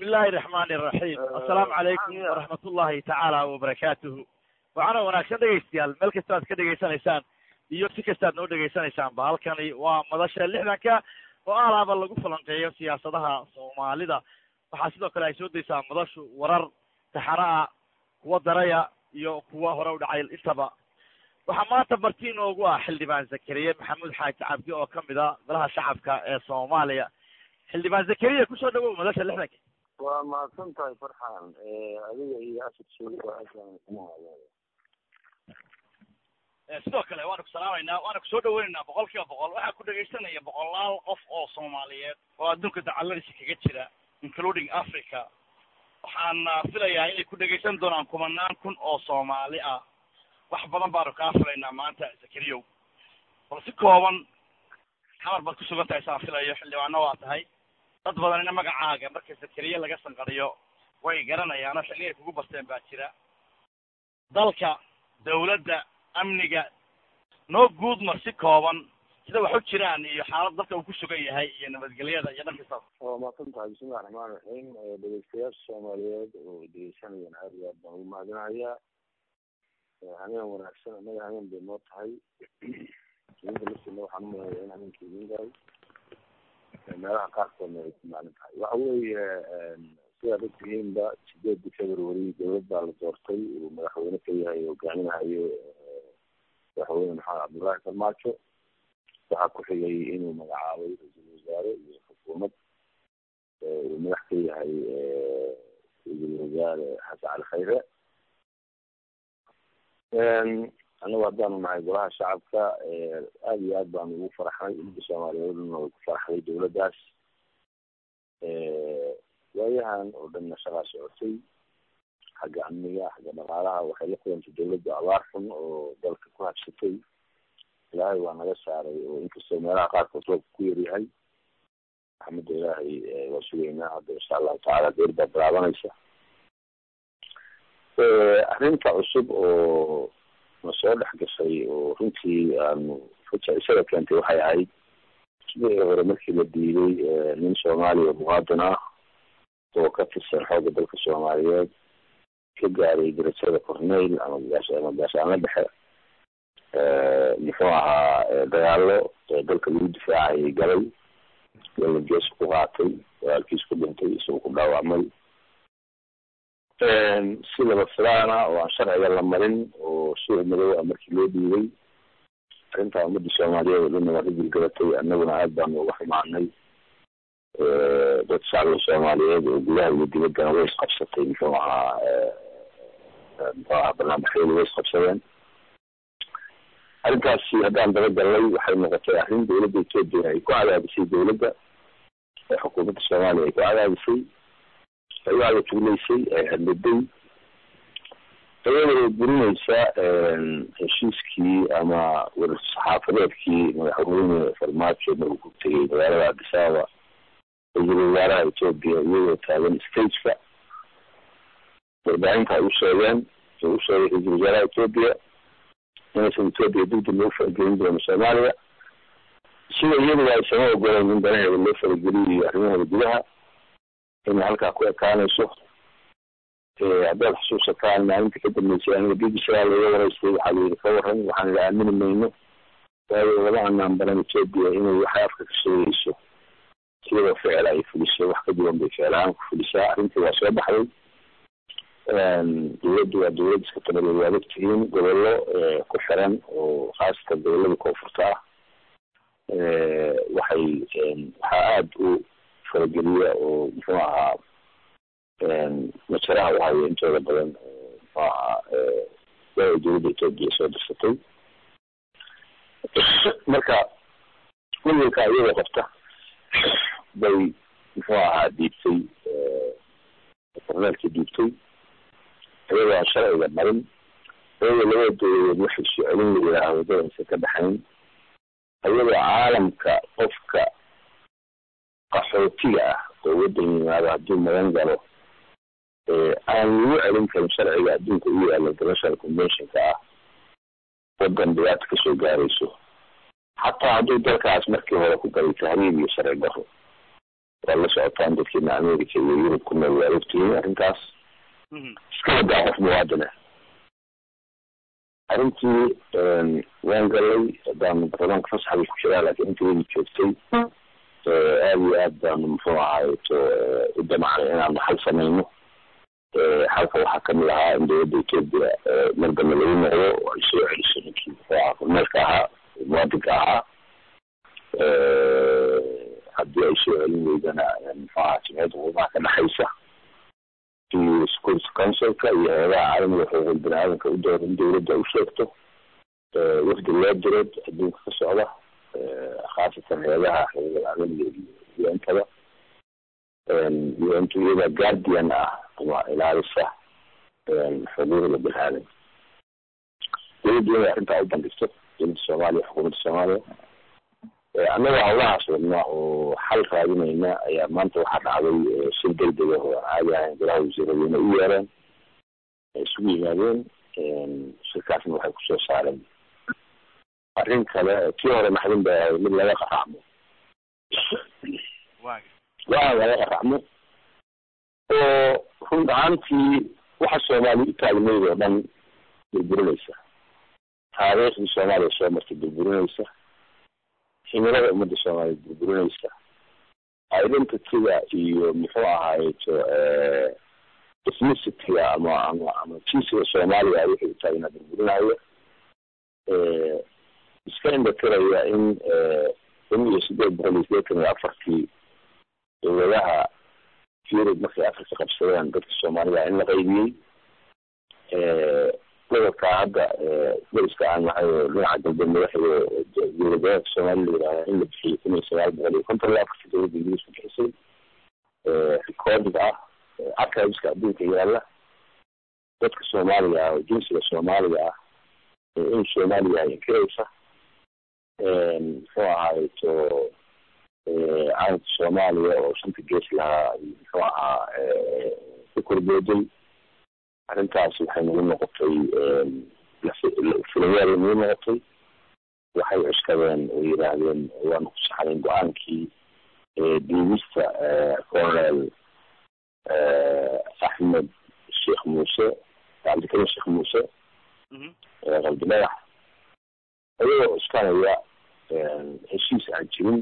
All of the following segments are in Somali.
illahi raxmaani raxiim assalaamu calaykum waraxmat ullahi tacaala wabarakaatuhu waxaana wanaagsan dhegaystayaal meel kasta aad ka dhegaysanaysaan iyo si kasta ad noo dhegaysanaysaanba halkani waa madasha lixdanka oo alaaba lagu falanqeeyo siyaasadaha soomaalida waxaa sidoo kale ay soo daysaa madashu warar taxana ah kuwa daraya iyo kuwa hore u dhacay intaba waxaa maanta marti inoogu ah xildhibaan zakariye maxamuud xaaji cabdi oo kamid a golaha shacabka ee soomaaliya xildhibaan zakariya kusoo dhawow madasha lixdanka waa mahadsan tahay farxaan adiga iyo asad suuga sidoo kale waana ku salaamaynaa waana kusoo dhaweynaynaa boqol kiiba boqol waxaa ku dhegaysanaya boqolaal qof oo soomaaliyeed oo adduunka dacaladiisa kaga jira including africa waxaana filayaa inay ku dhegaysan doonaan kumanaan kun oo soomaali ah wax badan baanu kaa filaynaa maanta zakariyow bal si kooban xamar baad ku sugan tahay saan filayo xildhibaano waa tahay dad badanina magacaaga marka zakariye laga sanqariyo way garanayaano xilli ay kugu barteen baa jira dalka dawladda amniga noo guud mar si kooban sida wax u jiraan iyo xaalad dalka uu ku sugan yahay iyo nabadgelyada iyo dhan kastaba waa mahadsan tahay bismillahi raxmaan raxiim dhegeystayaasha soomaaliyeed oo dhegeysanayaan aad iyo aad baan ugu mahadinayaa habeen wanaagsan annaga habeen bay noo tahay idinka laftiina waxaan umaleeyaa in habeenka idin gahay meelaha qaarkoodna ay ku maalin tahay waxa weeye sidaad ogtihiinba sideedii february dowlad baa la doortay uu madaxweyne ka yahay hogaaminahayo madaxweyne maxamed cabdullaahi farmaajo waxaa ku xigay inuu magacaabay ra-iisul wasaare iyo xukuumad uu madax ka yahay ra-iisul wasaare xasan cali khayre anagu haddaanu nahay golaha shacabka aada iyo aad baanu ugu faraxnay umada soomaaliyeedna way ku faraxday dowladdaas waayahan oo dhanna shaqaa socotay xagga amniga xagga dhaqaalaha waxay la kulantay dowladda abaar xun oo dalka ku habsatay ilaahay waa naga saaray oo inkastoo meelaha qaarkood roobka ku yaryahay raxmadda ilaahay waa sugaynaa hadda insha allahu tacaala deer baa bilaabanaysa arrinta cusub oo na soo dhex gashay oo runtii aanu isaga keentay waxay ahayd sidii hore markii la diiday nin soomaaliya muqaadin ah oo ka tirsan xoogga dalka soomaaliyeed ka gaaray darajada corneyl ama ama gaashaanla dhexe muxuu ahaa dagaalo dalka lagu difaacayay galay dalla gees ku qaatay walaalkiis ku dhintay isagoo ku dhaawacmay si laba filaana oo aan sharciga la marin oo suuc madow ah markii loo dhiibay arrintaa ummadda soomaaliyeed oo dhanna waa ka gilgabatay annaguna aad baanu uga xumaanay dad shacbiga soomaaliyeed oo gudaha iyo dibaddana way isqabsatay muxuu ahaa muxuu ahaa barnaamijyadu way isqabsadeen arrintaasi haddaan dabagallay waxay noqotay arrin dowladda etoobiya ay ku cadaadisay dowladda ee xukuumadda soomaaliya ay ku cadaadisay ay u adatugleysay ay hadladay iyadoo burinaysa heshiiskii ama warsaxaafadeedkii madaxweyne farmaajo maruu ku tegay magaalada addis ababa ra-iisul wasaaraha etoobiya iyadoo taagan stageka warbaahinta ay u sheegeen u sheegay ra-iisul wasaaraha etoobiya inaysan etoobiya degdeg loo faragelin doono soomaaliya sida iyaduba aysama ogoleyn in danaheeda loo farageliyo arrimaheeda gudaha inay halkaa ku ekaanayso haddaad xusuusataan maalinta ka dambeysay aniga b b c a laga waraystay waxaa layidhi ka waran waxaan la aamini mayno waayo lama anaan baran etoobiya inay waxay afka ka sheegayso iyadoo ficil ay fuliso wax ka duwan bay ficil ahaan ku fulisaa arrintii waa soo baxday dowladdu waa dowlad iska tabadeed waad ogtihiin gobollo ku xiran oo khaasatan gobollada koonfurta ah waxay waxaa aada u farageliya oo muxuu ahaa majaraha u haya intooda badan muxuu ahaa waa dowladda etoobiya soo dirsatay marka wilwilka iyadoo qabta bay muxuu ahaa dhiibtay korneelkii dhiibtay iyadoo aan sharciga marin iyadoo labada dowladeed waxay soo celin la yidhaaha waddadansa ka dhexayn iyadoo caalamka qofka qaxootiga ah oo waddan yimaado hadduu magan galo aan lagu celin karin sharciga adduunka u yaalla international conventionka ah waddan dhibaato kasoo gaarayso xataa hadduu dalkaas markii hore ku galay tahriib iyo sharci daro waa la socotaan dadkeena america iyo yurub ku nool waa ogtihiin arrintaas iska wadaa qof muwaadina arrintii waan galay haddaan baarlamaanka fasaxdii ku jiraa laakiin intii weli joogtay aada iyo aad baanu muxuu ahaayeto u damacnay inaanu xal samayno xalka waxaa kamid ahaa in dowladda etoobiya mardambe lagu noqdo oo ay soo celiso ninkii muxuu ahaa kormeelka ahaa muwaadinka ahaa haddii ay soo celin weydana muxuu ahaa jimciyadda qurumaha ka dhexaysa iyo security councilka iyo hay-adaha caalamiga xuquuqul bani aadamka u dooran in dowladda u sheegto wafdi loo direed adduunka ka socda khaasatan hay-adaha xuquuqul caalamiga iyo intada iyo intu iyada guardian ah ama ilaalisa xuquuqda bani aadamka dowladda inay arrintaa u bandhigto dowladda soomaaliya xukuumadda soomaaliya annaga hawlahaas wadna oo xal raadinayna ayaa maanta waxaa dhacday shir degdeg ah oo aan caadi ahayn golaha wasiiradeyna u yeereen ay isugu yimaadeen shirkaasna waxay kusoo saareen arrin kale kii hore maxdin bay ahayd mid laga qaracmo waa laga qaracmo oo run ahaantii waxa soomaaliya u taagnayd oo dhan burburinaysa taariikhdii soomaaliya soo martay burburinaysa himilada ummadda soomaaliya burburinaysa identityga iyo muxuu ahaayeto ethnicity-ga ama ama ama jinsiga soomaaliya wixii u taagna burburinayo iska indhatiraya in kun iyo sideed boqol iyo sideetan iyo afartii dowladaha yurub markay afrika qabsadeen dadka soomaalida in la qaybiyey gobolka hadda dariska aan nahay oo dhinaca galbeed madaxda dowladgoboleedka soomaaliya la yidhahda in la bixiyey kun iyo sagaal boqol iyo konton iyo afartii dowladda ingiriiska bixisay recording ah archiveska adduunka yaala dadka soomaaliga ah oo jinsiga soomaaliga ah in soomaaliya ay inkiraysa muxuu ahaayeto calanka soomaaliya oo shanta gees lahaa muxuu ahaa ku korbooday arrintaas waxay nagu noqotay filayaal nagu noqotay waxay cuskadeen oo yidhaahdeen waanu ku saxnayn go-aankii diibista colonel axmed sheekh muuse cabdikarim sheekh muuse qalbi dhagax ayagoo cuskanaya heshiis aan jirin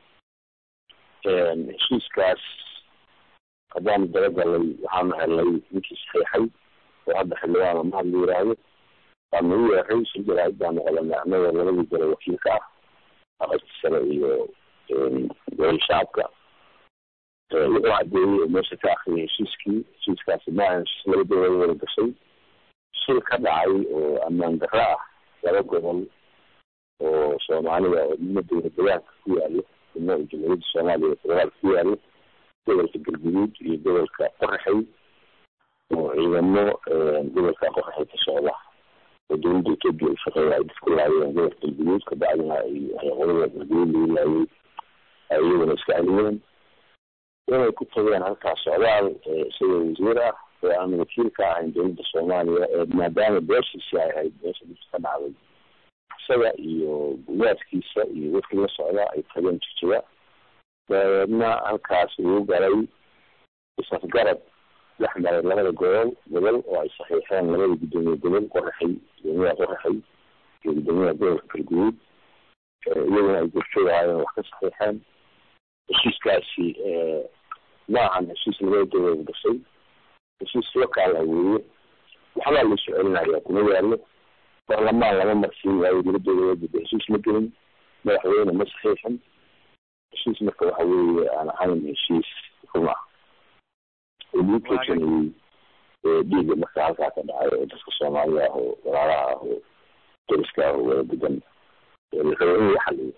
heshiiskaas haddaanu dabagalay waxaanu helnay ninkii saxiixay oo hadda xildhibaan mahad la yiraahdo waanu u yeeray si jaraa'id baanu qolanay annagoo labadii gole wakiilka ah aqalki sare iyo gobol shacabka wuxuu cadeeyey oo meesha ka akriyay heshiiskii heshiiskaasi maahan heshiis laba dowlad wada gashay shil ka dhacay oo ammaan darro ah laba gobol oo soomaaliya oo midna dowlad degaanka ku yaalo midna oo jamhuuriyadda soomaaliya federaalka ku yaalo gobolka galguduud iyo gobolka qoraxay oo ciidamo gobolka qoraxay ka socda oo dowladda etoobiya u shaqeeya ay dadku laayeen gobolka galguduud kabacdina ay qolada galguduud lagu laayay ay iyaguna iska celiyeen inay ku tageen halkaas socdaal isagoo wasiir ah oo aan wakiil ka ahayn dowladda soomaaliya maadaama beeshiisi ay ahayd beesha dhibka ka dhacday isaga iyo guyaadkiisa iyo dadkii la socda ay tageen jijiga dabeedna halkaas uu galay isafgarad dhex maray labada gobol gobol oo ay saxiixeen labada guddoomiye gobol qoraxay guddoomiyaha qoraxay iyo guddoomiyaha gobolka galguduud iyaguna ay gorjoogahaayeen wax ka saxiixeen heshiiskaasi ma ahan heshiis labada dowlad gashay heshiis lokaal ah weeye waxbaa laisoo celinaya kuma yaalo baarlamaan lama marsiin waayo dowladooda heshiis ma gelin madaxweyne ma saxiixin heshiis marka waxa weeye aan ahayn heshiis run ah oo lagu keysanayey dhiiga marka halkaa ka dhacay oo dadka soomaalida ah oo walaalaha ah oo dariska ah oo wada degan la rabo in la xaliyo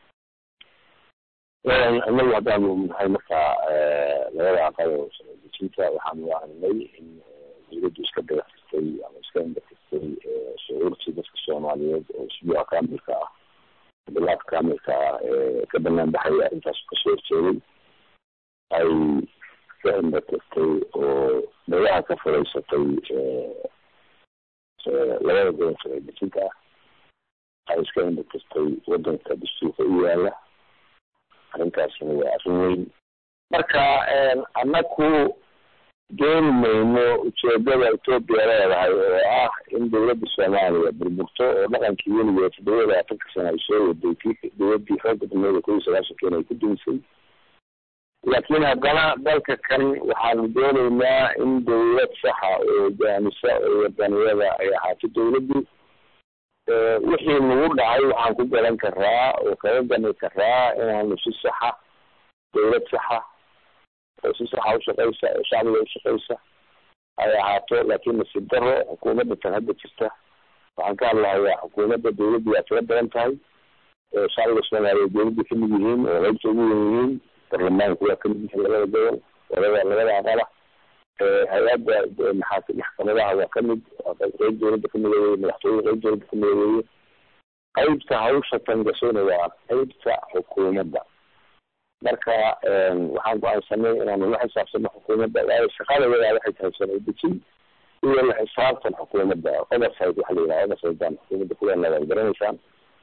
inagu haddaanu nahay markaa labada aqal oo dejinta waxaanu aragnay in dowladdu iska dagatirtay ama iska indhatirtay shucuurtii dadka soomaaliyeed oo isbuuca kaamilka ah bilaad kaamilka ah ee ka banaan baxaya arrintaas kasoo horjeeday ay ka indhatirtay oo dagaha ka furaysatay labada gobol sharci dejinta ah ay iska indhatirtay wadanka dastuurka u yaala arrintaasina waa arrin weyn marka annaku dooni mayno ujeedada etoobiya leedahay oo ah in dawladda soomaaliya burburto oo dhaqankii weligeed toddoba iyo labaatanka sana ay soo waday kii dawladdii xooga dameeda kow iyo sagaashankeena ay ku dumisay laakiin haddana dalka kan waxaanu dooneynaa in dawlad saxa oo hogaamisa oo wadaniyada ay ahaato dawladdu wixii nagu dhacay waxaan ku garan karaa oo kaga gani karaa inaanu si saxa dawlad saxa oo si saxa ushaqeysa oo shacbiga ushaqeysa ay ahaato laakiin nasiib daro xukuumadda tan hadda jirta waxaan ka hadlahayaa xukuumadda dawladdu waa tiro badan tahay shacbiga soomaaliyeed dawladda kamid yihiin oo qaybta ugu wen yihiin barlamaanku waa kamid yihiin labada gobol labada labada aqala hay-adda maxaa maxkamadaha waa kamid qeyb dawladda kamida weye madaxtooyada qeyb dawladda kamida weeye qeybta hawsha tan gashayna waa qeybta xukuumadda marka waxaan go-aansanay inaanu la xisaabtano xukuumadda waayo shaqadayadaa waxay tahay sharci dejin iyo la xisaabtan xukuumadda oversight waxa la yidhaha oversight baan xukuumadda kuleena waad garanaysaan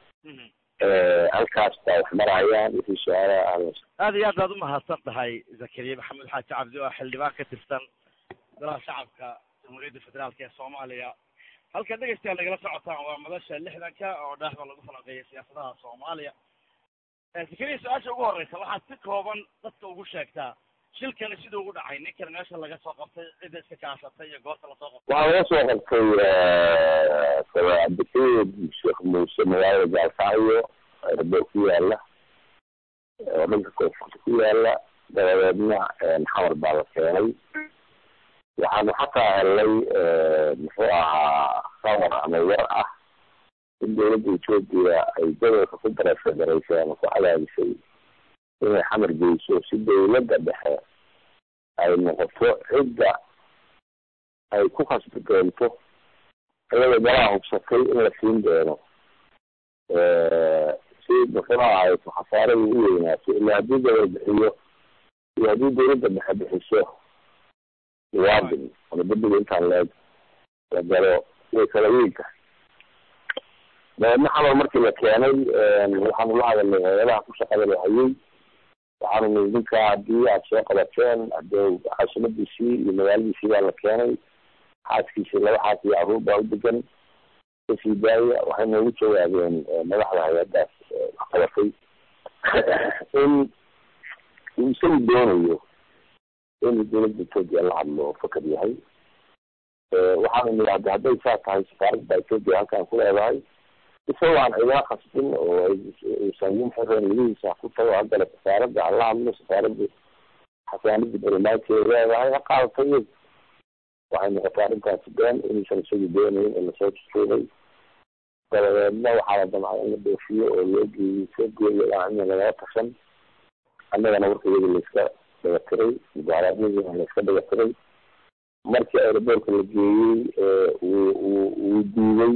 halkaas baa wax marayaan wixii su-aalaha ahla aada iyo aad baad umahadsan tahay zakariya maxamed xaaji cabdi oo xildhibaan ka tirsan golaha shacabka jamhuuriyadda federaalka ee soomaaliya halka dhegeystayaal nagala socotaan waa madasha lixdanka oo dhaaxda lagu falanqeeya siyaasadaha soomaaliya zakariya su-aasha ugu horeysa waxaad si kooban dadka ugu sheegtaa shilkani siduu ugu dhacay ninkan meesha laga soo qabtay cidda iska kaashatay iyo goorta lasoo qabtay waxaa laga soo qabtay cabdikayd sheekh muuse magaalada gaalkacyo erboo ku yaala oo dhanka koonfurta ku yaala dabadeedna xamar baa la keenay waxaanu xataa helnay muxuu ahaa khabar ama war ah in dawladda etoobiya ay gobolka ku darefederaysay ama ku cadaadisay inay xamar geyso si dawladda dhexe ay noqoto cidda ay ku khasbi doonto iyadoo galaha hubsatay in la siin doono si muxuu ahay khasaarada u weynaato ila haddii gobol bixiyo iyo haddii dawladda dhexe bixiso muwaadin ama dembiga intaan leeg la galo way kala weyn tahay dabeedna xamar markii la keenay waxaanu la hadalnay hay-adaha ku shaqada la hayay waxaanu nii ninkaa haddii aada soo qabateen hadee caasimadiisii iyo magaaladiisii baa la keenay xaaskiisii laba xaas iyo carruur baa u degan kasii daaya waxay noogu jawaabeen madaxda hay-addaas qabatay in uu isagu doonayo inuu dawladda etoobiya la hadlo fakar yahay waxaanu nii hadda hadday saa tahay safaaradda etoobiya halkaan ku leedahay isagoo aan cidaa khasbin oo aysan xireen ligihiisa ku tago haddale safaaradda hala hadlo safaaradda xasaanada barlamaankeeda leedahay ha qaadato iyadu waxay noqotay arrintaasi been inuusan isagu doonayn oo lasoo tutuubay dabadeedna waxaa la damcay in la dhoofiyo oo loo geeyey soo geeyo in lagala tashan annagana warkayada layska dhagatiray mudaaraadnadiina layska dhagatiray markii aeroboortka la geeyey uu uu uu diiday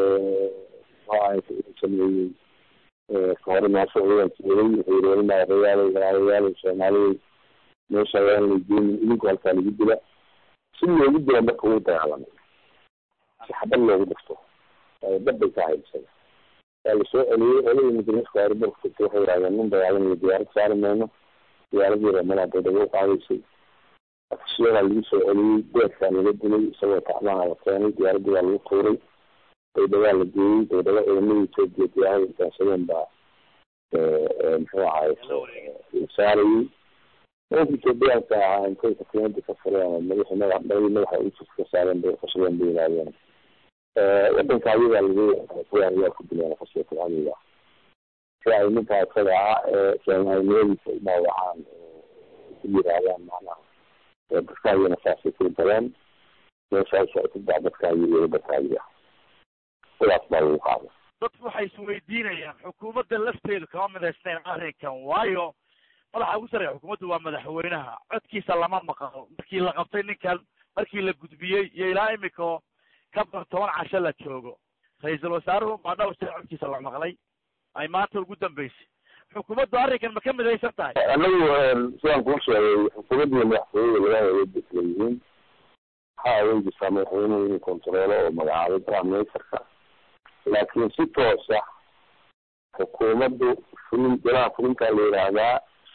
sameeyey kahore meesha ciidan jeeday wuxuu yiri weli maarayaal maarayaal soomaaliyay meesha ayaan la geenin idinku halkaa lagu dila si loogu dila marka wuu dagaalamay si xabad loogu dhifto dad bay ka haybsada waa lasoo celiyey oladii mudaniska aeroboortka tagtay waxay yidhahdeen nin dagaalamaya diyaarad saari mayno diyaaradii reemada daydhabo qaadaysay afisyadaa lagu soo celiyey beedkaa laga dilay isagoo tacmaha la keenay diyaaradii baa lagu tuuray daydhabaa la geeyey daydhabo ciidamada etoobiya diyaarada intaansadeen baa muxuu ahay saarayey nimanka etoobiyaanka ahaa intay xukuumadda ka fureen madaxi madax dhalii madaxa usus ka saareen bay qashadeen bay yidhahdeen wadanka ayagaa lagu kuwa ayaa ku dileen qashiyata adiga si ay ninkaa isaga ah ee soomaalinimadiisa u dhaawacaan ku yidhaahdaan macnaha dadka ayana saasay ku dareen meeshaas ay ku daa dadka ayaga dadka ayaga sidaas baa lagu qaaday dadku waxay isweydiinayaan xukuumadda lafteedu kama midaysnayn arrinkan waayo madaxa ugu sarreeya xukuumaddu waa madaxweynaha codkiisa lama maqlo markii la qabtay ninkan markii la gudbiyey iyo ilaa imika ka bar toban casho la joogo ra-iisul wasaaruhu baa dhowr sir codkiisa la maqlay ay maanta ugu dambeysay xukuumaddu arrinkan ma ka midaysan tahay anagu sidaan kuu sheegay xukuumaddiiyo madaxtooyada laga hawada kala yihiin waxaa aweynaysaa madaxweynuhu inuu kontaroolo oo magacaabay prime ministerka laakiin si toosa xukuumaddu fulin golaha fulintaa la yidhaahdaa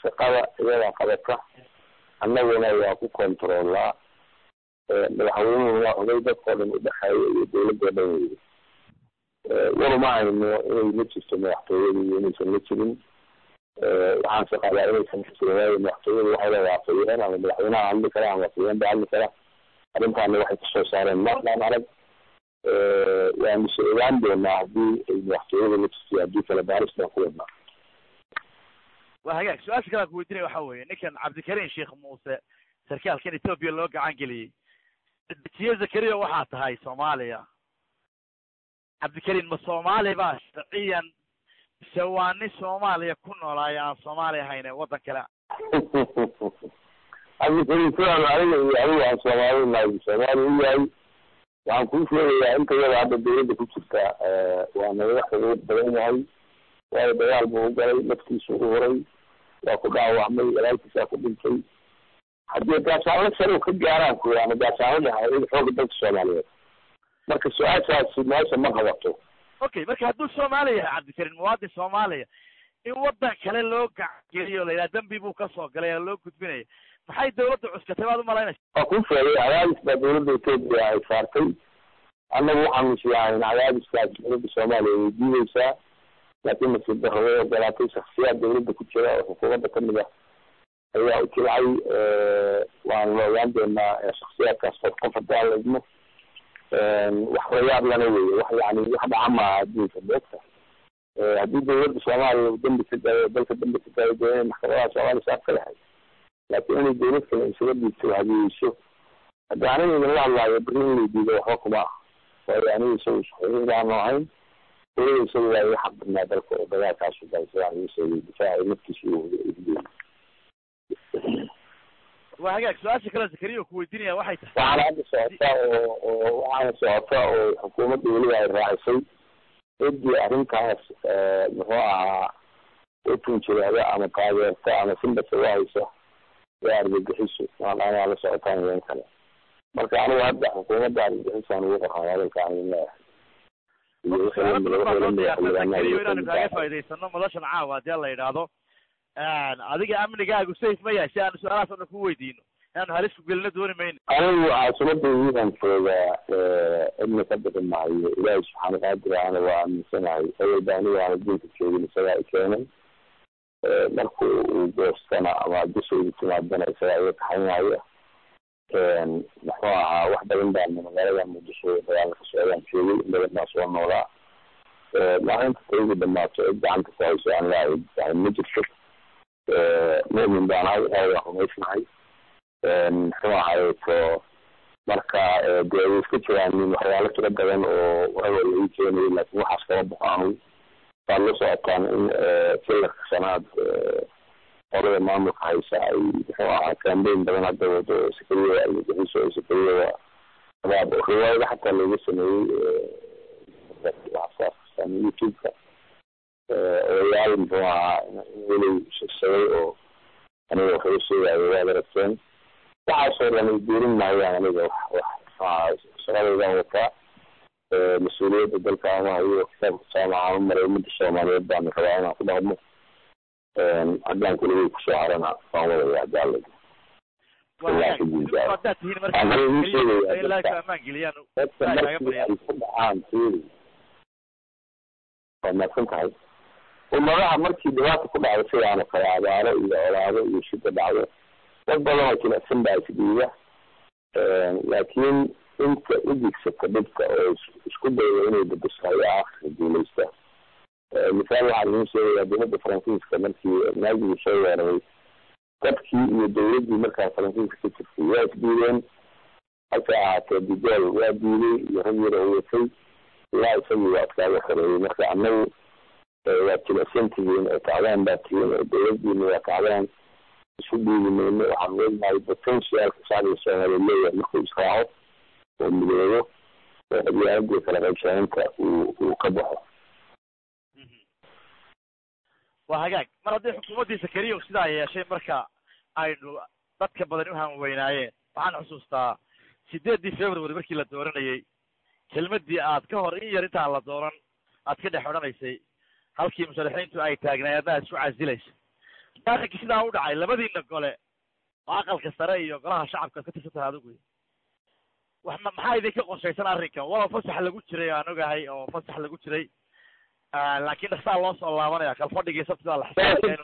shaqada iyadaa qabata annaguna waa ku controolaa madaxweynuhu waa oday dadkao dhan udhexeeya iyo dawladoo dhan weyda waruma hayno inay la jirto madaxtooyada iyo inaysan la jirin waxaanse qabaa inaysan la jirin waayo madaxtooyada waxay leedahay afayeen ama madaxweynaha hadli kara ama afayeen ba hadli kara arrintaana waxay kasoo saareen marnaan arag waanu se ogaan doonaa haddii ay madaxtooyada la jirto haddii kale baaris baan ku wadnaa waa hagaag su-aasha kale aan ku weydiinaya waxa weeye ninkan cabdikariim sheekh muuse sarkaalkan etoobiya loo gacan geliyey dejiye zakariya waxaa tahay soomaaliya cabdikariim ma soomaali ba sharciyan mise waa nin soomaaliya ku noolaayo aan soomaali ahayn ee waddan kale cabdikariim sidaan aniga iyo adigu aan soomaali nahay soomaali u yahay waxaan kuu sheegayaa inta yada hadda dawladda ku jirta waa nagaga xuquuq badan yahay waayo dagaal buu u galay naftiisu u horay waa ku dhaawacmay walaalkiisaa ku dhintay haddii gaasaanlo sare ka gaaraan ku ama gaasaanlo dhahay xooga dalka soomaaliyeed marka su-aashaasi meesha ma qabato okay marka hadduu soomaali yahay cabdikariim muwaadin soomaaliya in waddan kale loo gacangeliyo la yidhaha dembi buu kasoo galay oo loo gudbinaya maxay dawladda cuskatay baad umalaynaysa waa kuu sheegay cadaadis baa dawladda etoobiya ay saartay annagu waxaanu islahayn cadaadiskaas dawladda soomaaliya way diideysaa laakiin nasiib darro way ogolaatay shaksiyaad dawladda ku jira oo xukuumadda kamid ah ayaa u jilcay waanu la ogaan doonaa shaksiyaadkaas qof qof haddii aan la idmo wax layaab lana weeye wax yani wax dhaca maaha adduunka moogta haddii dawladda soomaaliya uu dambi ka daayo dalka dambi ka daayo dee inay maxkamadaha soomaaliya saab ka lahayd laakiin inay dawlad kale isaga dhiibto hadiyeyso hadda aniga idinla hadlaayo beri in lay diido waxba kuma ah waayo aniga isagu xuquuq baanu ahayn dawlada isagu waa iga xaq badnaa dalka oo dagaalkaasu galay sidaan igu sheegay difaaca naftiisa iyo waa hagaag su-aasha kale zakariya ku weydiinaya waxay tahay waxaana hadda socota oo oo waxaana socota oo xukuumadda weliba ay raacisay ciddii arrintaas muxuu ahaa u tunjiraada ama taageerta ama simbasa u haysa waa argagixiso maadaama la socotaan idan kale marka anigu hadda xukuumadda argagixisaan ugu qornay hadalka anin leeyahay inaanu kaaga faa'idaysano madashan caawa haddii la yidhaahdo adiga amnigaagu safe ma yahay si aanu su-aalahaas o dhan ku weydiino inaanu halis ku gelino dooni mayno anigu caasimadaydiidan joogaa cidna ka bixi maayo ilaahay subxaana qaadir ana waa aaminsanahay awalba aniga aan adduunka joogin isagaa i keenay marku uu goostana ama dushayda timaadana isagaa iga kaxaynaayo muxuu ahaa wax badan baana magaalada muqdisho dagaalka ka socdaan joogay in badan baa soo noolaa maalinta tayda dhamaato cid gacanta ku hayso aan laahay yani ma jirto mumin baan ahay ilaahay waan rumaysnahay muxuu ahayto marka dee way iska jiraan waxyaalo tiro badan oo waraba lagu keenayo laakiin waxaas kama baxo anu waad la socotaan in filarka shanaad qolada maamulka haysa ay muxuu ahaa cambain badan hadda wado sakariya argagixiso oo sakariya abaab riwaayada xataa looga sameeyey youtube-ka odayaal muxuu ahaa weli shegsaday oo aniga waxuga sheegaayo waad aragteen waxaasoo dhan ay duurin maayaan aniga wax wax muxuaha shaqadaydan wataa mas-uuliyadda dalka ama hayo kitaabka jaamaca maray ummadda soomaaliyeed baanu rabaa inaan ku dhaqmo haddaan kuligay kusoo harana waan wadaya haddii alla haddaad tihiin marka amaan geliyaan dadka markii ay ku dhacaan fiiri waa mahadsan tahay ummadaha markii dhibaata ku dhacdo sidaano kale abaaro iyo olaado iyo shida dhacdo dad badan oo jilicsan baa isdhiiba laakiin inta udigsata dhibka oo isku dayda inay bedeso ayaa akhirka guuleysta misaal waxaan idiin sheegayaa dowladda faransiiska markii naagigii soo weeraray dadkii iyo dowladdii markaa faransiiska ka jirtay waa isdiideen hase ahaatee digool waa diiday iyo rag yar oo watay ilaa isagii waa adkaaga xoreeyey marka annagu waad jilicsan tihiin oo kacdaan baa tihiin oo dowladdiina waa kacdaan isu dhiibi mayno waxaan weynahay potentialka shacbiga soomaaliya leeyahay markuu israaco oo midoobo oo qabyaaladii kala qaybsanaynta uu uu ka baxo waa hagaag mar haddii xukuumaddii sakariya sidaa yeeshay marka aynu dadka badan u hanweynaayeen waxaan xusuustaa sideeddii february markii la dooranayey kelmaddii aad ka hor in yar intaan la dooran aad ka dhex odhanaysay halkii musharaxiintu ay taagnaay adna ad isku casilaysa arrinkii sidaa u dhacay labadiina gole oo aqalka sare iyo golaha shacabka ka tirsan tahay adigu wax ma maxaa idinka qorshaysan arrinkan walow fasax lagu jiray aan ogahay oo fasax lagu jiray laakiin dhaksaa loo soo laabanaya kalfadhigii sabtida la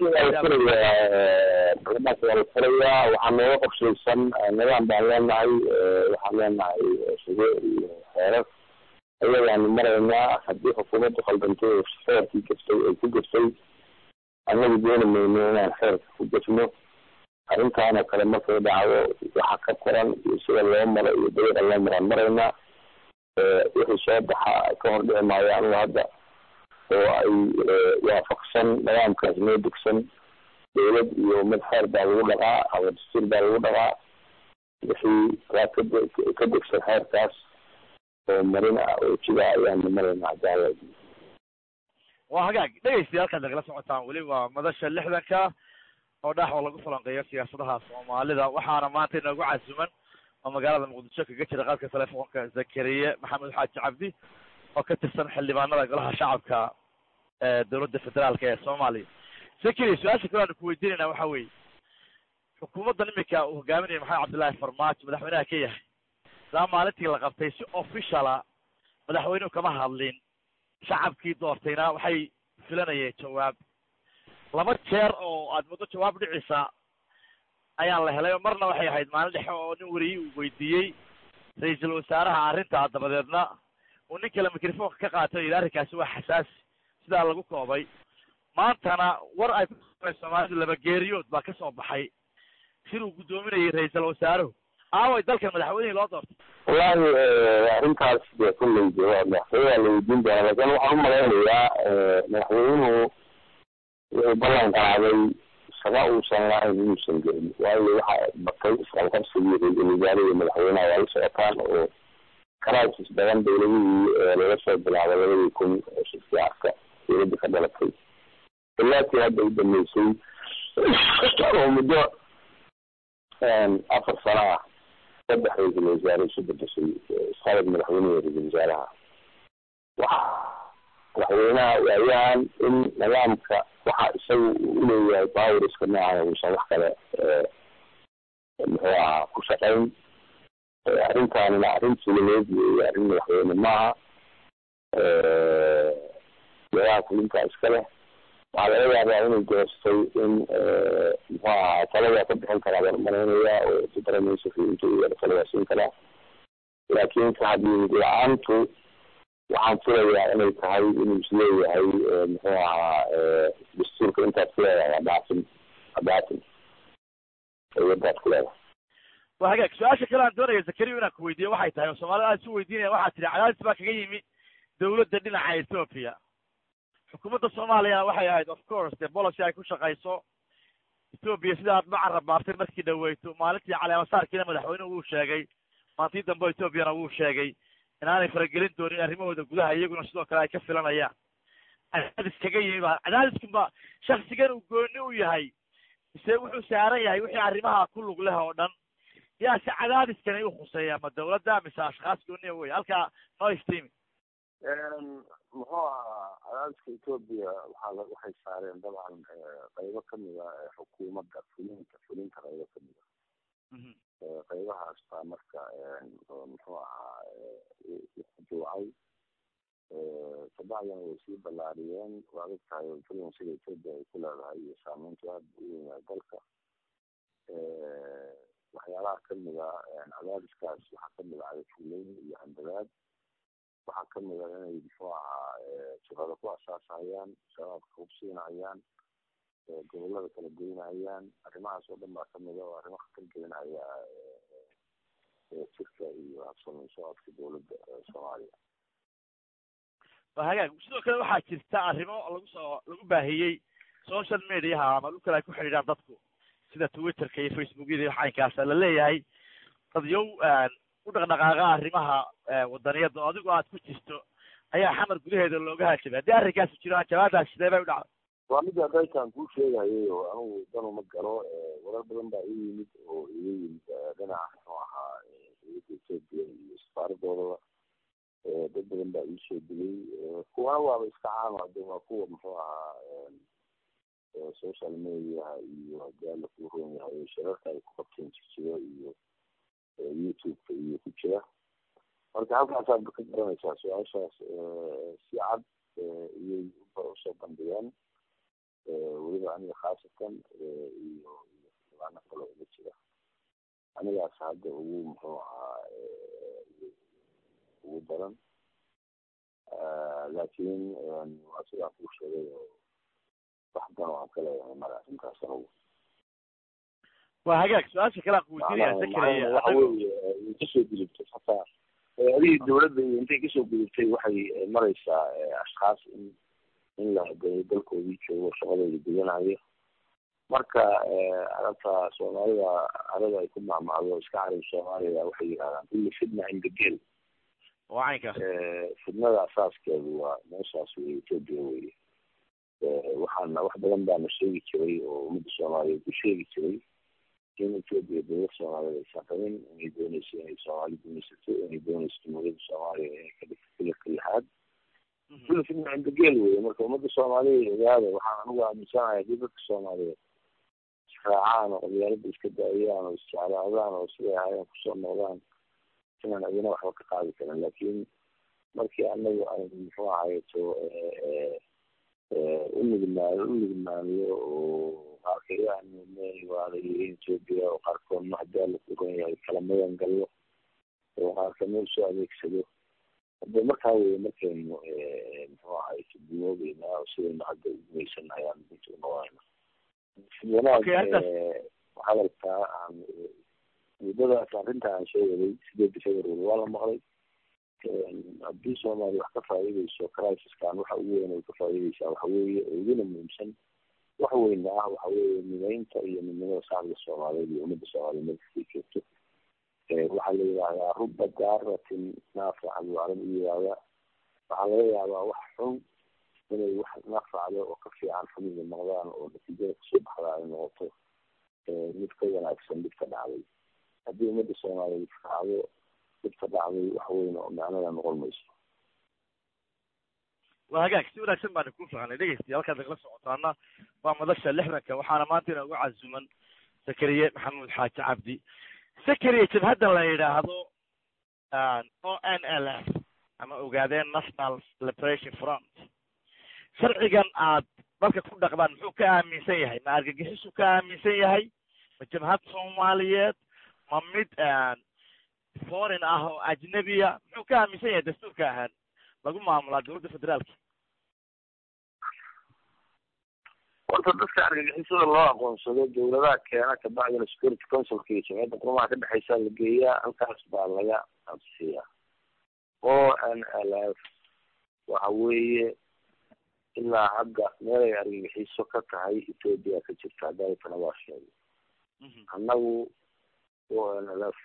barlamaanka waa la furayaa waxaa nooga qorshaysan nidaam baan leenahay waxaan leenahay shugo iyo xeerar ayagaanu maraynaa haddii xukuumaddu khaldantay oo xeerkii gaftay ay ku gaftay annagu dooni mayno inaan xeerka ku gafno arrintaanoo kale markay dhacdo waxa ka qoran iyo sida loo maro iyo dariiqa loo maraan maraynaa wixii soo baxa ka hor dhici maayo anigu hadda oo ay waafaqsan nidaamkaas noo degsan dawlad iyo ummad xeer baa lagu dhaqaa ama dastuur baa lagu dhaqaa wixii waa kade ka degsan xeerkaas oo marin ah oo jida ayaanu maraynaa hadaala waa hagaag dhegeystayaal halkaad nagala socotaan weli waa madasha lixdanka oo dhax oo lagu falanqeeyo siyaasadaha soomaalida waxaana maanta inoogu casuman oo magaalada muqdisho kaga jira qaadka telefoonka zakariye maxamed xaaji cabdi oo ka tirsan xildhibaanada golaha shacabka ee dowladda federaalka ee soomaaliya zakariye su-aasha kale aanu kuweydiinayna waxa weeye xukuumaddan iminka uu hogaaminaya maxamed cabdullaahi farmaajo madaxweynaha ka yahay ilaa maalintii la qabtay si officiala madaxweynuhu kama hadlin shacabkii doortayna waxay filanayeen jawaab laba jeer oo aad muddo jawaab dhicisa ayaan la helay marna waxay ahayd maalin dhexe oo nin wariyey uu weydiiyey ra-iisul wasaaraha arrintaa dabadeedna uu nin kale microfonka ka qaatay yidhi arrinkaasi waa xasaasi sidaa lagu koobay maantana war ay ku soomaalidu laba geeriyood baa ka soo baxay sir uu guddoominayay ra-iisul wasaaruhu aaway dalkan madaxweynihii loo doortay wallahi arrintaas dee kulley de waa madaxweyne waa la weydiin doonaa laakin waxaan u malaynayaa madaxweynuhu wuxuu ballan qaaday shaba uusan lahayn inuusan gelin waayo waxa batay isqabqabsigii ra-iisul wasaare iyo madaxweynaha waa la socotaan oo crisis badan dawladihii laga soo bilaabay labadii kun shirkii arka dawladda ka dhalatay ilaatii hadda u dambeysay oo muddo afar sano ah saddex ra-iisul wasaare isu bedeshay isqabad madaxweyneha ra-iisul wasaaraha waxa madaxweynaha waayahan in nidaamka waxa isagu uleeyahay bawriska noocan uusan wax kale muxuu ahaa ku shaqayn arrintaanina arrin sulimeed weeye arrin madaxweyne maaha meelaha fulintaa iska leh waxaa laga yaabaa inay goostay in muxuu ahaa talada ka bixin karaa baan umalaynaya oo supremacy intuu talada siin karaa laakiin ka hadii la-aantu waxaan filayaa inay tahay inuu isleeyahay muxuu ahaa dastuurka intaad ku leedahay adhaafin adhaafin iyadaad ku leedahay waa hagaag su-aasha kale aan doonaya zakariya inaan ku weydiiyo waxay tahay oo soomaalida aad isu weydiinaya waxaa tihi cadaadis baa kaga yimi dawladda dhinaca ethoopia xukuumadda soomaaliyana waxay ahayd of course dee policy ay ku shaqayso ethoopia sida aad macarab baartay markii dhaweyto maalintii caleemasaarkiina madaxweynuhu wuu sheegay maantii dambe ethoopiana wuu sheegay inaanay faragelin doonin arrimahooda gudaha iyaguna sidoo kale ay ka filanayaan cadaadis kaga yimi baa cadaadiskunba shaksigan uu gooni u yahay mise wuxuu saaran yahay wixii arrimaha ku lug leh oo dhan yaa si cadaadiskani u khuseeya ma dawladda mise ashkhaas gooniya wey halkaa noo iftiimi muxuu ahaa cadaadiska etoobiya waxaa waxay saareen dabcan qaybo kamida xukuumadda fulinta fulinta qaybo kamida qaybahaas baa marka muxuu ahaa juucay kabacdina way sii ballaariyeen waa og tahay influensiga etoobiya ay ku leedahay iyo saameyntu aada u weynaa dalka waxyaalaha kamida cadaadiskaas waxaa kamid ah fuleyn iyo handadaad waxaa kamid a inay muxuu ahaa shaqada ku asaasahayaan shabaabka hubsiinahayaan gobolada kala goynahayaan arrimahaas oo dhan baa kamid a oo arrimo khatar gelinaya jirka iyo habsami socodka dawladda soomaaliya waa hagaag sidoo kale waxaa jirta arrimo lagu soo lagu baahiyey social mediaha ama dhulkale ay ku xidhiidhaan dadku sida twitterka iyo facebookyada iyo xaynkaasa la leeyahay dad yow u dhaqdhaqaaqa arrimaha wadaniyadda oo adigoo aad ku jirto ayaa xamar gudaheeda looga hajabay haddii arrinkaasi jiro jawaabdaas sidee bay u dhacday waa midda daykan kuu sheegayay oo anigu danuma galo warar badan baa ii yimid oo iga yimid dhinaca muxuu ahaa dawladda etoobiya iyo safaaradoodaba dad badan baa iisoo digay kuwana waaba iska caama de waa kuwa muxuu ahaa social mediaha iyo haddii alla kuu roon yahay shirarka ay ku qabteen jirjiro iyo youtube-ka iyo ku jira marka halkaasaad ka garanaysaa su-aashaas si cad iyay usoo bandhigeen weliba aniga khaasatan iyo iyoaana kalo ila jira anigaas hadda ugu muxuu ahaa ugu daran laakiin waa sidaan kuu sheegay oo wax dan oo aan ka leeyahay mara arrintaas anugu waa hagaag su-aasha kale aan kuweydiinaya sakariya waxa weeye way kasoo gudubtay hataa adigii dawladda iyo intay kasoo gudubtay waxay maraysaa ashkaas in in la hadeeyo dalkoodii joogo shaqadooda gudanayo marka arabta soomaalida arada ay ku macmacdo iska carab soomaaliya waxay yidhahdaan kulli fitna cinda gel wacaynka fidnada asaaskeedu waa meeshaas wey etoobiya weye waxaana wax badan baana sheegi jiray oo ummadda soomaaliyeed ku sheegi jiray in etoobiya dowlad soomaaliyeed aysan rabin inay dooneyso inay soomaali gumaysato inay dooneyso jumhuuriyadda soomaaliya inay ka dhigto filarka lixaad kulli fidna cinda gel weye marka ummadda soomaaliya ogaada waxaan anigu aaminsanahay haddii dadka soomaaliyeed israacaan oo qabyaalada iska daayaan oo isjeclaadaan oo siday ahaayeen kusoo noqdaan inaan adina waxba ka qaadi karin laakiin markii anagu aynu muxuu ahayeto unigmaano unigmaaniyo oo qaarkayaan waala yihiin etoobiya oo qaarkoodna haddii alla ku ron yahay kala magan gallo oo qaarkamid usoo adeegsado hade markaa weye markaynu muxuu ahayeto duwoobeynaa oo sidaynu hadda ugumaysan ayaan inta unoqonayna wanaag hadalkaa aan muddadaas arrinta aan sheegaday sideedda february waa la maqlay haddii soomaaliya wax ka faa'iideyso crisiskan waxa ugu weyn ay ka faa'iideysaa waxa weeye oo iguna muhiimsan wax weyna ah waxa weeye mideynta iyo midnimada shacabka soomaaliyeed iyo ummadda soomaaliyeed markastay joogto waxaa la yidhahdaa ruba daaratin naafica buu carab u yidhahdaa waxaa laga yaabaa wax xun inay wax nafacdo oo ka fiican xumida noqdaan oo natiijada kasoo baxdaa ay noqoto mid ka wanaagsan mid ka dhacday haddii ummadda soomaaliyeed raacdo dhibka dhacday wax weyn oo macnada noqon mayso waa hagaag si wanaagsan baana ku fahanay dhegeystiya halkaad nagala socotaana waa madasha lixdanka waxaana maanta inoogu casuman zakariye maxamuud xaaji cabdi zakariye jabhaddan la yidhaahdo o n l f ama ogaadeen national liberation front sharcigan aad dalka ku dhaqdaan muxuu ka aaminsan yahay ma argagixisuu ka aaminsan yahay ma jabhad soomaaliyeed ma mid foreign ah oo ajnebiya muxuu ka aaminsan yahay dastuurka ahaan lagu maamulaa dowladda federaalka horta dadka argagixisada loo aqoonsado dawladaha keena kabacdina security councilka iyo jamciyadda qurumaha ka dhexeysa la geeyaa halkaas baa laga ansixiyaa o n l f waxa weeye ilaa hadda meel ay argagixiso ka tahay ethoopia ka jirta haddaaytana waa sheegay annagu o n l f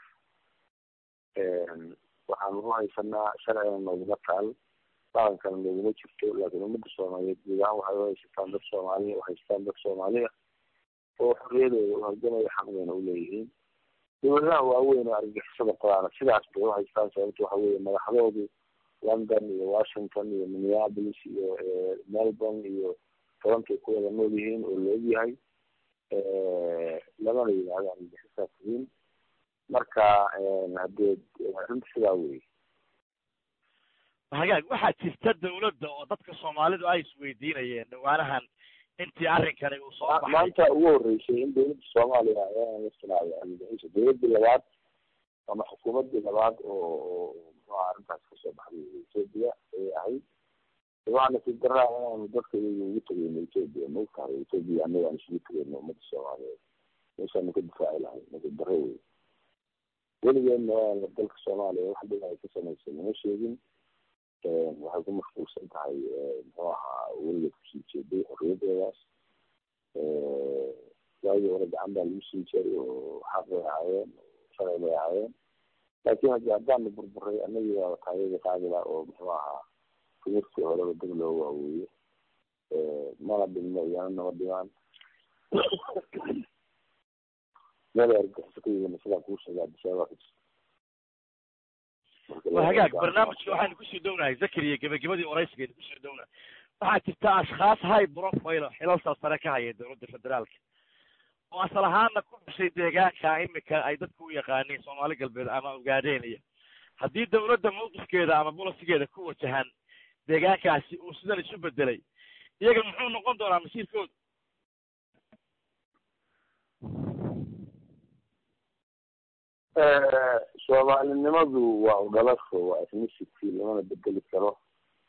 waxaanu u haysanaa sharciga nooguma taal dhaqankana nooguma jirto laakiin ummadda soomaaliyeed guud ahaan waxay u haysataan dad soomaaliya uhaystaan dad soomaaliya oo xorriyadooda uhalgamaya xaq bayna uleeyihiin dawladaha waaweyn oo argagixisada qodaana sidaas bay uhaystaan sababto waxa weeye madaxdoodu london iyo washington iyo minneapolis iyo melbourne iyo torontay ku wada nool yihiin oo la ogyahay lamana yidhahdo argagixisaas yihiin marka hadee arrinta sidaa wey hagaag waxaa jirta dawladda oo dadka soomaalidu ay isweydiinayeen dhawaanahan intii arrinkani uu soo baxay maanta ugu horeysay in dawladda soomaaliya ayaan la sinaayo argagixisa dawladdii labaad ama xukuumaddii labaad oo oo muxuha arrintaas kasoo baxday ethoopia ayay ahayd waxaa nasiib daraa inaanu dadka iyaga ugu tegeyno ethoopia maogtahay ethoopia annaga aan isugu tegeyno ummadda soomaaliyeed meeshaanu ka difaaci lahay nasiib darro wey weligeedna waana dalka soomaaliya wax dhib ay ka samaysay nama sheegin waxay ku mashquulsan tahay muxuu ahaa weligeed kusii jeeday xorriyadeedaas waagii hore gacan baa lagu sii jiray oo xaq bay ahaayeen sharci bay ahaayeen laakiin hadi haddaanu burburay anagii waa taayadii qaadila oo muxuu ahaa timirtii horeba dib loo waaweeye mana dhibno iyana nama dhimaan meel argaxiso ka yimina sidaa kuu sheega adisababa ka jirta waa hagaag barnaamijka waxaynu kusoo dhownahay zakariya gebagabadii oraysigeenu kusoo dhownahay waxaa jirta ashkhaas high profile xilalsaas sare ka haya dowladda federaalka oo asal ahaana ku dhashay deegaanka imika ay dadku u yaqaaniin soomaali galbeed ama ogaadeenaya haddii dowladda mawqifkeeda ama bolisigeeda ku wajahan deegaankaasi uu sidan isu bedelay iyaga muxuu noqon doonaa masiirkooda soomaalinimadu waa udhalasho waa ethnicity lamana bedeli karo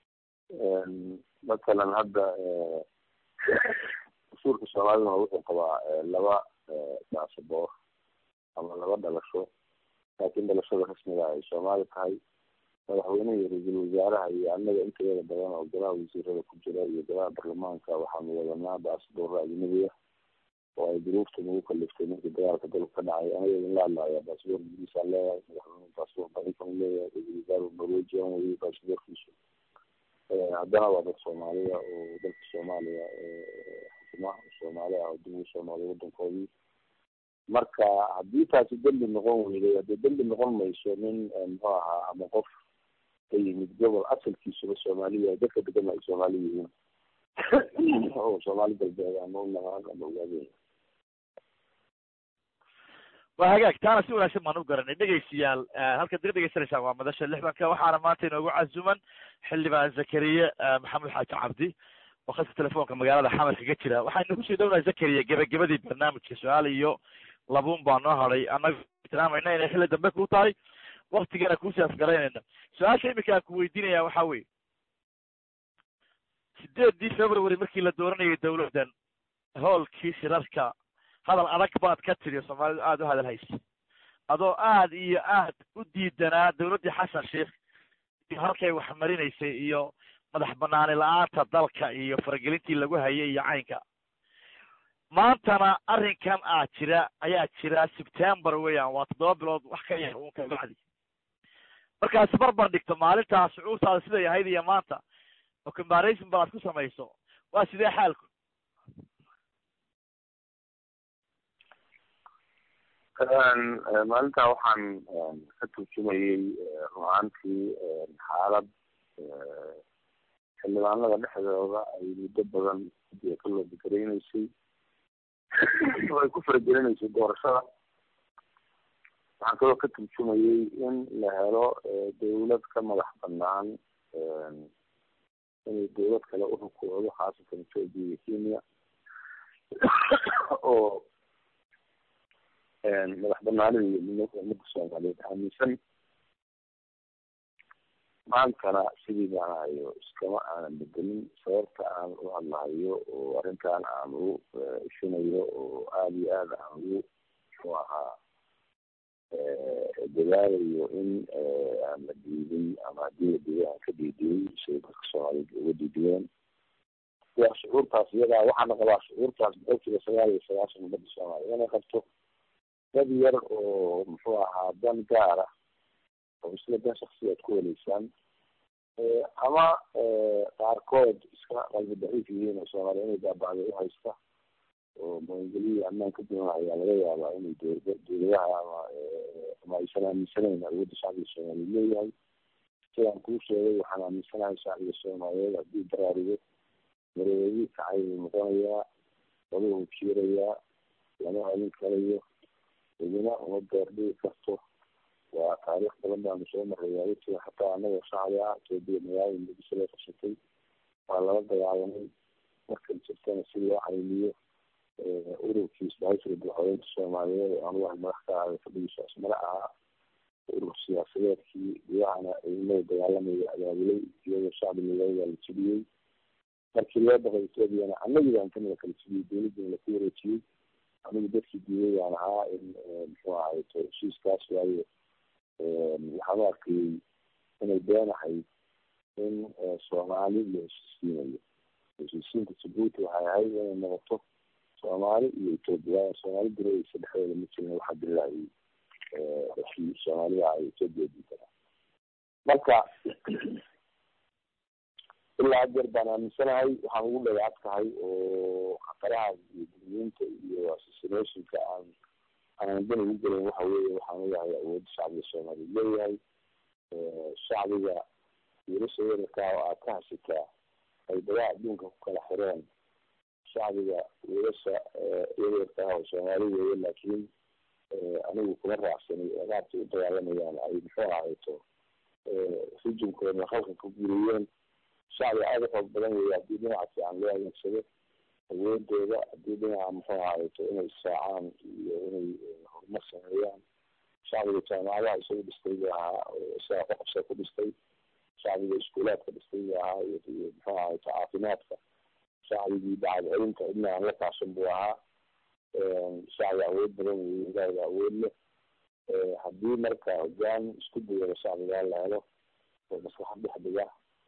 matalan hadda dastuurka soomaaliduna wuxuu qabaa laba baasaboor ama laba dhalasho laakiin dhalashada rasmiga ay soomaali tahay madaxweynaha iyo ra-iisul wasaaraha iyo annaga inteeda badan oo golaha wasiirada ku jira iyo golaha baarlamaanka waxaanu wadanaa baasaboorra ajnabiya oo ay duruufta nagu kaliftay markii dagaalka dalka ka dhacay anaga idin la hadlaya baasaboor ingiriisaan leeyahay madaxweyne baasaboor barinkan leeyahay ra-isul wasaaru norwegian weye baasaboorkiisu haddana waa dad soomaaliya oo dalka soomaaliya xukuma soomaali ah oo dib ugu soo noqday wadankoodii marka haddii taasi dembi noqon weyday haddii dembi noqon mayso nin muxuu ahaa ama qof ka yimid gobol asalkiisuba soomaaliya dadka degan ay soomaali yihiin oo soomaali galbeed ama unaqaan ama ogaadeen waa hagaag taana si wanaagsan baan u garanay dhegaystayaal halkaad naga dhegeysanaysaan waa madasha lixdanka waxaana maanta inoogu casuman xildhibaan zakariye maxamed xaaji cabdi oo khadka telefoonka magaalada xamar kaga jira waxaynu kusii dhownahay zakariya gebagabadii barnaamijka su-aal iyo labuun baa noo hadhay annaga tilmaamayna inay xilli dambe ku tahay waktigana kuusii afgaraynayna su-aasha iminka aan ku weydiinaya waxa weye sideedii february markii la dooranayay dawladdan hoolkii shirarka hadal adag baad ka tiri soomaalidu aada u hadal haysa adoo aad iyo aad u diidanaa dawladdii xasan sheikh iyo halkay wax marinaysay iyo madax banaani la-aanta dalka iyo faragelintii lagu hayay iyo caynka maantana arrinkan aa jira ayaa jira september weeyaan waa toddoba bilood wax ka yar uun ka bacdi markaas barbar dhigto maalintaa shucuurtaada siday ahayd iyo maanta oo comparison balaad ku samayso waa sidee xaalku maalintaa waxaan ka turjumayey ruhaantii xaalad xildhibaanada dhexdooda ay muddo badan gudiga ka loo begereyneysay oo ay ku faragelinaysay doorashada waxaan kaloo ka turjumayey in la helo dawlad ka madax banaan inay dawlad kale u rukuucdo khaasatan ethoopia iyo kenya oo madax banaanida iyo midnimada ummadda soomaaliyeed aaminsan maantana sidii baan hayo iskama aanan bedelin sababta aan u hadlahayo oo arrintan aan ugu ishinayo oo aada iyo aad aan ugu muxuu ahaa dadaalayo in aan la diidin ama haddii la diiday aan ka diidiyey siday dadka soomaaliyeed uga diidiyeen waa shucuurtaas iyadaa waxaana qabaa shucuurtaas boqolkiiba sagaal iyo sagaashan ummadda soomaaliya inay qabto dad yar oo muxuu ahaa dan gaar ah oo isla dan shaksiyaad ku weleysaan ama qaarkood iska qalbi daciif yihiin oo soomaaliya inay baabacday uhaysta oo maangeliya ammaan ka duwan ayaa laga yaabaa inay dowla dowladaha ama ama aysan aaminsanayn awoodda shacbiga soomaaliyeed leeyahay sidaan kuu sheegay waxaan aaminsanahay shacbiga soomaaliyeed haddii daraarugo mareeradii kacay buu noqonayaa waluhu jiirayaa lama celin karayo idina uma beerdhigi karto waa taariikh badan baanu soo maray waawatiga xataa anagoo shacbi ah etoobiya magaalada muqdisho loo qabsatay waa lala dagaalamay markay jirtana si loo caymiyo ururkii isbahaysiga madaxweynta soomaaliyeed oo anugu aan madax ka ahay fadhigiisa asmare ahaa urur siyaasadeedkii gudahana ciidamada dagaalamaya abaabulay iyadoo shacbi milayaa la jibiyey markii loo dhaqay etoobiyana anagii baan kamida kala jibiyey dowladdiina laku wareejiyey anigu dadkii diiday baan ahaa in muxuu ahay heshiiskaas waayo waxaan u arkayey inay been ahayd in soomaali la heshiisiinayo heshiisiinta jabuuti waxay ahayd inay noqoto soomaali iyo etoobiya soomaali diraysa dhexdooda ma jirin waxaa dilaayay dadkii soomaaliya ay etoobiya diidanaa marka ilaa hadeer baan aaminsanahay waxaan ugu dhagaag tahay oo khataraha iyo gudniinta iyo assassinationka aan aanan dan ugu gelin waxa weeye waxaan ogahay awoodda shacbiga soomaaliyeed leeyahay shacbiga wiilasha yararkaa oo aad ka hasitaa ay dagaal adduunka ku kala xireen shacbiga wiilasha yaryarka ah oo soomaali weeye laakiin anigu kuma raacsanay oo qaabkay u dagaalamayaan ay muxuu ahayto rijimkooda halka ku guriyeen shacbi aada u xoog badan weeye haddii dhinaca fiican loo adeegsado awoodooda haddii dhinaca muxuu ahayto inay israacaan iyo inay horumar sameeyaan shacbiga jaamacadaha isagu dhistay buu ahaa isaga qoqobsa ku dhistay shacbiga iskuulaadka dhistay buu ahaa iyo muxuu ahayto caafimaadka shacbigii bacad celinta cidna aan la kaashan buu ahaa shacbi awood badan weeye ilaahiga awood leh haddii marka hogaan isku dayada shacbigaa la helo oo maslaxad dhex dhiga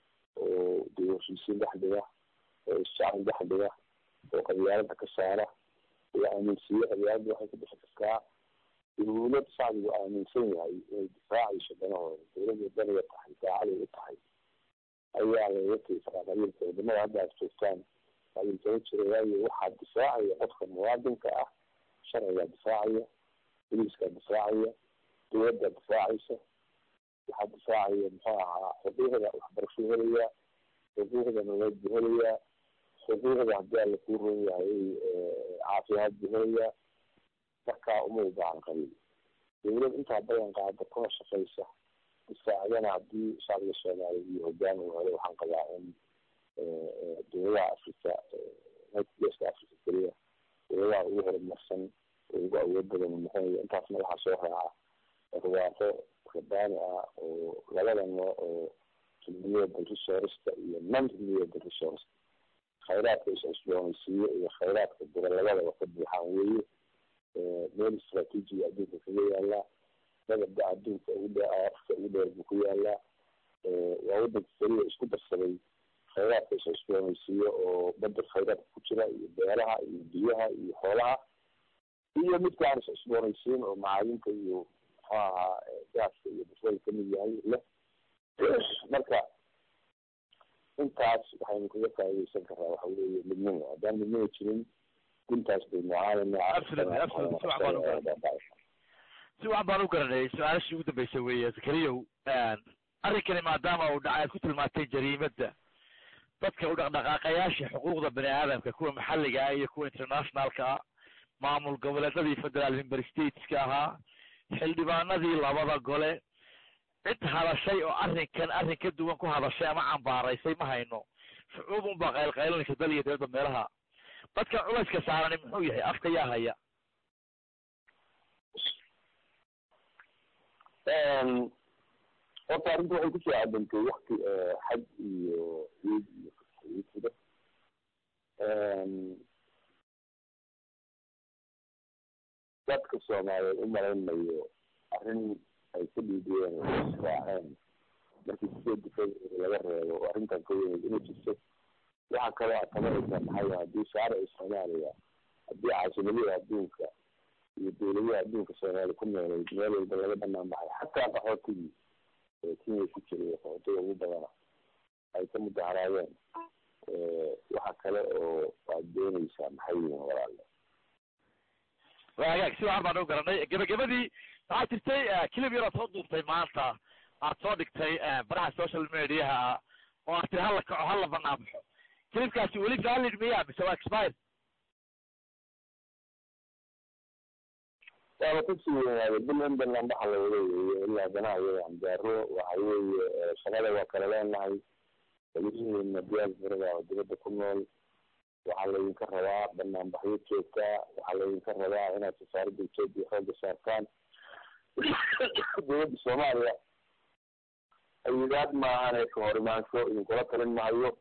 oo dee heshiisiin dhex dhiga oo isjacel dhex dhiga oo qabyaalada ka saara oo aaminsiiye qabyaalada waxay ku dhixi kartaa dawlad shacbigu aaminsan yahay inay difaacayso danahooda dawladda daniga tahay daacaday u tahay ayaa lagaga tegi karaa qabiilka wadamada hadda aad joogtaan qabiilkama jira waayo waxaa difaacaya qofka muwaadinka ah sharcigaa difaacaya boliiskaa difaacaya dawladdaa difaacaysa waxaa difaacaya muxuu ahaa xuquuqda waxbarasho helayaa xuquuqda nololeed buu helayaa xuquuqda haddii alla kuu ron yahay caafimaad buu helayaa markaa uma u baahan qabiil dawlad intaa badan qaada kuna shaqaysa difaacdana haddii shacbiga soomaaliya iyo hogaan uu helo waxaan qabaa in dawladaha africa geeska africa keliya dawladaha ugu horumarsan oo ugu awood badan noqonaya intaasna waxaa soo raaca barwaaqo rabaani ah oo labada nooc oo renewable resourceka iyo non renewable resource khayraadka is-cusboonaysiiyo iyo khayraadka dira labadaba ka buuxaan weeye meel istraatiijiga adduunka kaga yaalaa dabada adduunka ugu dhe afka ugu dheer buu ku yaalaa waa wadanka keliya isku darsaday khayraadka is-cusboonaysiiyo oo bada khayraadka ku jira iyo beeraha iyo biyaha iyo xoolaha iyo midka aan is-cusboonaysiin oo macaadinta iyo muxuu ahaa gaaska iyo basada kamid yahay leh marka intaas waxaynu kaga faaideysan karaa waxa weeye midnimo haddaan midnimo jirin guntaas baynu si wacan baan u garanayay su-aalashii ugu dambeysay weeye zakariyow arrinkani maadaama uu dhacay aad ku tilmaantay jariimada dadka u dhaqdhaqaaqayaasha xuquuqda bani aadamka kuwa maxalliga ah iyo kuwa internationalka ah maamul goboleedadii federal member stateska ahaa xildhibaanadii labada gole cid hadashay oo arrinkan arrin ka duwan ku hadashay ama cambaaraysay ma hayno shucuub unbaa qaylqaylanaysa dal iyo dawladda meelaha dadkan culayska saarani muxuu yahay afka yaa haya horta arrinta waxay kusoo cadantay wakti xaj iyo ciid iyo fida dadka soomaaliyeed u malaynayo arrin ay ka dhiidiyeen israaceen markii sideed difad laga reebo oo arrintan ka weyneyd inay jirto waxaa kaloo aad tabanaysaa maxay haddii shaarici soomaaliya haddii caasimadada adduunka iyo dawladaha adduunka soomaaliya ku nooleyd meel walba laga banaan baxay xataa qaxootigii ee kenya ku jiray qaxootiga ugu badana ay ka mudaharaadeen waxa kale oo aad dooneysaa maxay yihiin walaale waa hagaag si wacan baan u garanay gebagabadii waxaa jirtay kilib yar ood soo duubtay maanta aad soo dhigtay baraha social mediaha oo aad tiri hala kaco hala banaan baxo kilibkaasi weli valid miya mise waa expire waaba kasii weynaaday bil in banaan baxa la wada weeye ilaa danaha iyada anjaaro waxa weeye shaqada waa kala leenahay welihiina diyaasbarada oo dibadda ku nool waxaa laydinka rabaa banaanbaxyo joogtaa waxaa laydinka rabaa inaad safaaradda etoobiya xooga saartaan dowladda soomaaliya ayidaad maahane ka hor imaansho idinkula talin mahayo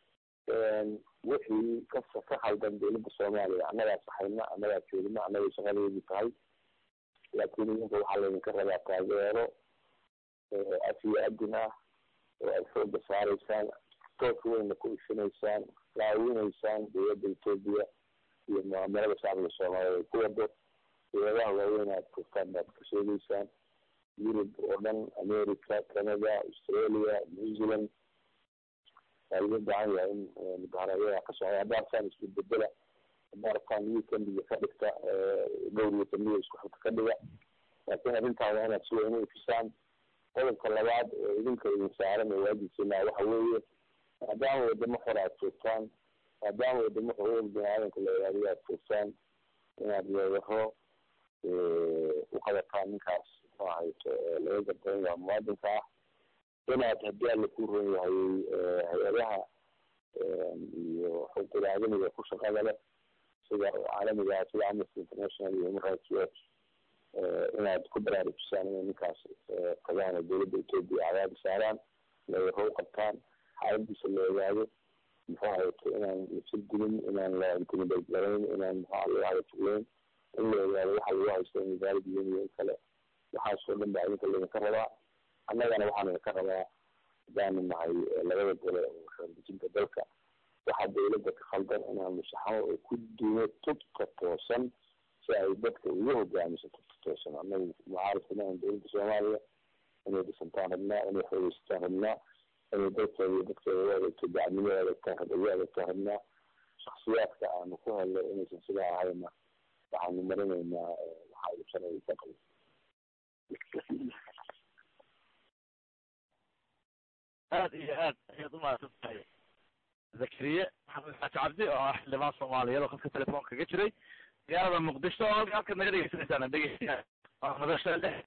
wixii ka ka khaldan dowladda soomaaliya annagaa saxayna annagaa joogna annagay shaqadeedii tahay laakiin idinka waxaa laydinka rabaa taageero af iyo adin ah oo aad xooga saaraysaan toos weyna ku ishinaysaan laawinaysaan dowladda etoobiya iyo mucaamalada shacbiga soomaaliyeed ay ku wado dowladaha waaweyn aad joogtaan baad ka sheegeysaan yurub oo dhan america canada australia new zealand waa laga baahan yahay in mudaharaadyada ka socda haddaasaan isku bedela maaratan weekendiga ka dhigta dhowr weekendiga isku xigta ka dhiga laakiin arrintaan waa inaad si weyn u ifisaan qodobka labaad oo idinka idin saaran oo waajibkiina waxa weeye maadaama wadamo xor aad joogtaan maadaama wadamo xuquuq bini-aadanka la ilaaliyo aad joogtaan inaad weeraro u qabataan ninkaas muxuu ahayto laga gardaran yaha muwaadinka ah inaad haddii alla ku ron yahay hay-adaha iyo xuquuqul aadamiga ku shaqada leh sida caalamiga ah sida amnesty international iyo human rights watch inaad ku baraarujisaan inay ninkaas tagaan oo dowladda etoobiya cadaadi saaraan weeraro u qabtaan xaaladiisa la ogaado muxuu ahayto inaan lasir dilin inaan la intimidate garayn inaan muxua laga hadajugleyn in la ogaado waxa lagu haysto in wasaaradda yihin iyo in kale waxaasoo dhan baa idinka laydinka rabaa annagana waxaan idinka rabaa hadaanu nahay labada gole oo xeeldejinta dalka waxaa dawladda ka khaldan inaan musaxamo oo ku duuno tubta toosan si ay dadka ugu hogaamiso tubta toosan annagu mucaaradkana aan dowladda soomaaliya inay dhisantaan rabnaa inay xoogeysataan rabnaa inay dalkeeda iyo dadkeeda u adeegto dacnimo u adeegtaan ugu adeegtaan rabnaa shaksiyaadka aanu ku helno inaysan sidaa ahayna waxaanu marinaynaa waxaa ibsanay ka qabo aad iyo aad ayaad umahadsan tahay zakariye maxamed xaaji cabdi oo ah xildhibaan soomaaliyeed oo khadka telefoonka kaga jiray magaalada muqdisho oo halka halkaad naga dhegeysanaysaan dhegeystayaal waa madasha